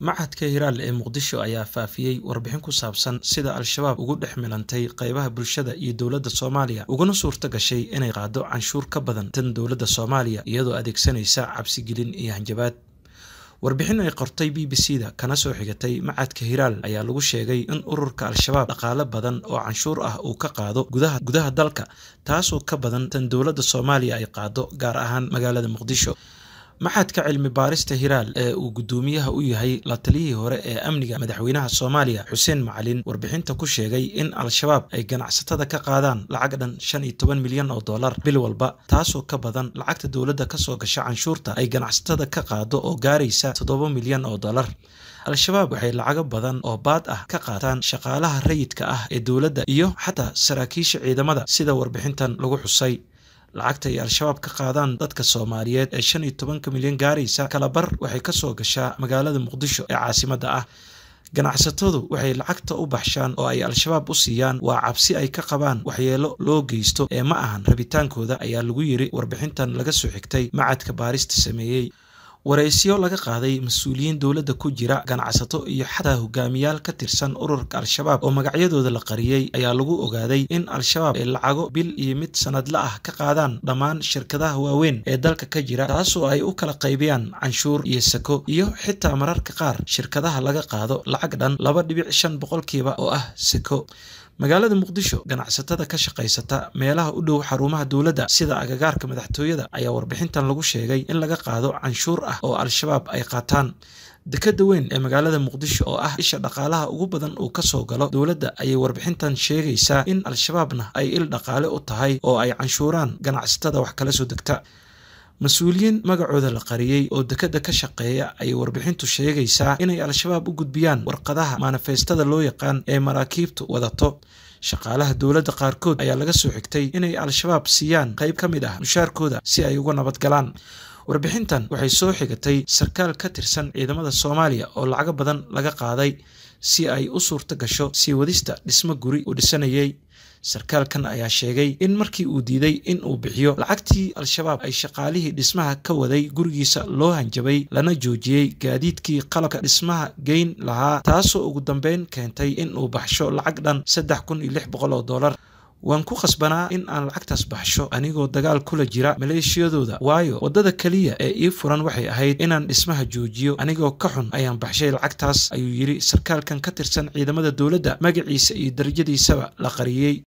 Machadka Hiral ee Muqdisho ayaa faafiyey warbixin ku saabsan sida Al-shabaab ugu dhex milantay qaybaha bulshada iyo dowladda Soomaaliya uguna suurta gashay inay qaado canshuur ka badan tan dowladda Soomaaliya iyadoo adeegsanaysa cabsigelin iyo hanjabaad. Warbixin ay qortay BBC-da kana soo xigatay Machadka Hiral ayaa lagu sheegay in ururka Al-shabaab dhaqaale badan oo canshuur ah uu ka qaado gudaha gudaha dalka taasoo ka badan tan dowladda Soomaaliya ay qaado gaar ahaan magaalada Muqdisho. Machadka cilmi baarista Hiral ee uu guddoomiyaha u yahay la taliyihii hore ee amniga madaxweynaha Soomaaliya Xuseen Macalin warbixinta ku sheegay in Al-shabaab ay ganacsatada ka qaadaan lacag dhan shan iyo toban milyan oo dollar bil walba taasoo ka badan lacagta dowladda kasoo gasha canshuurta ay ganacsatada ka qaado oo gaaraysa toddoba milyan oo dollar. Al-shabaab waxay lacago badan oo baad ah ka qaataan shaqaalaha rayidka ah ee dowladda iyo xataa saraakiisha ciidamada sida warbixintan lagu xusay. lacagta ay al-shabaab ka qaadaan dadka soomaaliyeed ee shan iyo tobanka milyan gaaraysa kalabar waxay kasoo gashaa magaalada muqdisho ee caasimadda ah ganacsatadu waxay lacagta u baxshaan oo ay al-shabaab u siiyaan waa cabsi ay ka qabaan waxyeelo loo geysto ee ma ahan rabitaankooda ayaa lagu yiri warbixintan laga soo xigtay macadka baarista sameeyey wareysyo laga qaaday mas-uuliyiin dowladda ku jira ganacsato iyo xataa hogaamiyaal ka tirsan ururka al-shabaab oo magacyadooda la qariyey ayaa lagu ogaaday in al-shabaab ay lacago bil iyo mid sanadla ah ka qaadaan dhammaan shirkadaha waaweyn ee dalka ka jira taasoo ay u kala qaybiyaan canshuur iyo sako iyo xitaa mararka qaar shirkadaha laga qaado lacag dhan laba dhibic shan boqolkiiba oo ah sako magaalada muqdisho ganacsatada ka shaqaysata meelaha u dhow xarumaha dowladda sida agagaarka madaxtooyada ayaa warbixintan lagu sheegay in laga qaado canshuur ah oo al-shabaab ay qaataan dekada weyn ee magaalada muqdisho oo ah isha dhaqaalaha ugu badan uu kasoo galo dowladda ayay warbixintan sheegaysaa in al-shabaabna ay il dhaqaale u tahay oo ay canshuuraan ganacsatada wax kala soo degta mas-uuliyiin magacooda la qariyey oo dekadda ka shaqeeya ayay warbixintu sheegaysaa inay al-shabaab u gudbiyaan warqadaha manifeestada loo yaqaan ee maraakiibtu wadato shaqaalaha dowladda qaarkood ayaa laga soo xigtay inay al-shabaab siiyaan qayb ka mid ah mushaarkooda si ay uga nabad galaan warbixintan waxay soo xigatay sarkaal ka tirsan ciidamada soomaaliya oo lacago badan laga qaaday si ay u suurto gasho sii wadista dhismo guri uu dhisanayay sarkaalkan ayaa sheegay in markii uu diiday in uu bixiyo lacagtii al-shabaab ay shaqaalihii dhismaha ka waday gurigiisa loo hanjabay lana joojiyey gaadiidkii qalabka dhismaha geyn lahaa taasoo ugu dambeyn keentay in uu baxsho lacag dhan saddex kun iyo lix boqol oo dollar waan ku khasbanaa in aan lacagtaas baxsho anigoo dagaal kula jira maleeshiyadooda waayo waddada keliya ee ii furan waxay ahayd inaan dhismaha joojiyo anigoo ka xun ayaan baxshay lacagtaas ayuu yidhi sarkaalkan ka tirsan ciidamada dowladda magaciisa iyo darajadiisaba la qariyey